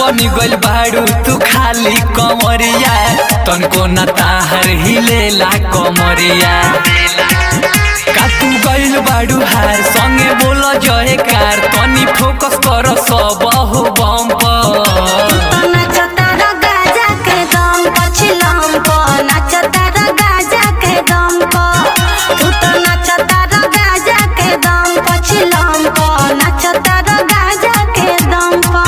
बनी गइल बाड़ू तू खाली कमरिया तनको न ताहर हिलेला कमरिया का तू गइल बाड़ू हार संगे बोल जय कार तनी फोकस कर सब हो बम पर तो नाचतार गाजा के दम पछिलम प नाचतार गाजा के दम प तू तो नाचतार गाजा के दम पछिलम प नाचतार गाजा के दम प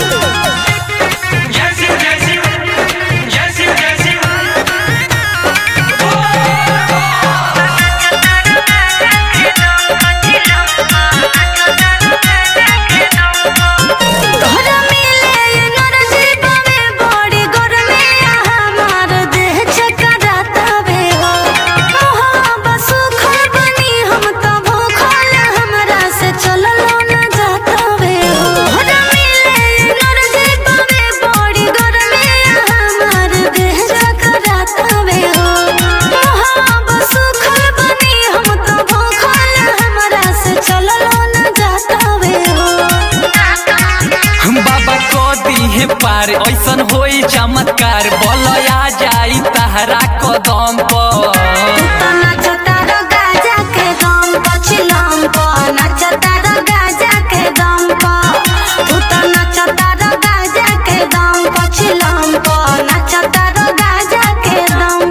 तोहरा मिले एनर्जी बवे बड़ी गरमी हमार देह चकराता बे हो मोहा बसु खबनी हम तो भूखल हमरा से चललो न जाता बे हो तोहरा मिले एनर्जी बवे बड़ी गरमी हमार देह चकराता बे हो मोहा बसु खबनी हम तो भूखल हमरा से चललो न जाता बे हो हम बाबा को दी पार ऐसन होई चमत्कार बोलया जाई तहरा कदम पर तो नाचतार गाजा के दम पछिलम प नाचतार गाजा के दम प तू तो नाचतार गाजा के दम पछिलम प नाचतार गाजा के दम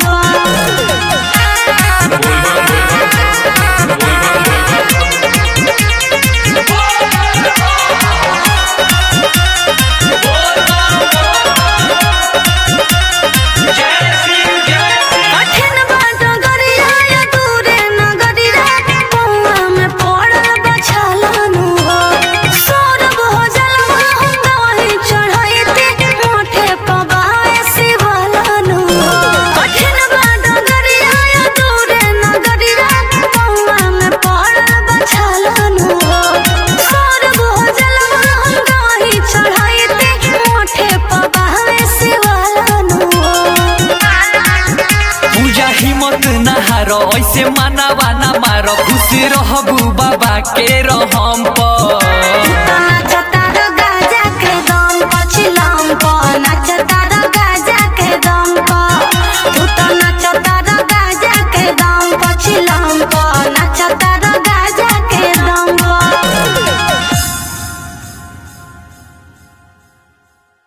कठिन बाट गरिया या दूरे नगरिया पौआ में पड़ल बछालानु हो सौरभ हो जलवा हम गवाही चढ़ाइते मोठे पबाए शिवलानु हो कठिन बाट गरिया या दूरे नगरिया पौआ में पड़ल बछालानु हो सौरभ हो जलवा हम गवाही चढ़ाइते मोठे पबाए शिवलानु हो पूजा हिम्मत न हारो ऐसे मानवा न मारो खुश रहबू बाबा के रहम पर नाचतार गाजा के दम पछिलम प नाचतार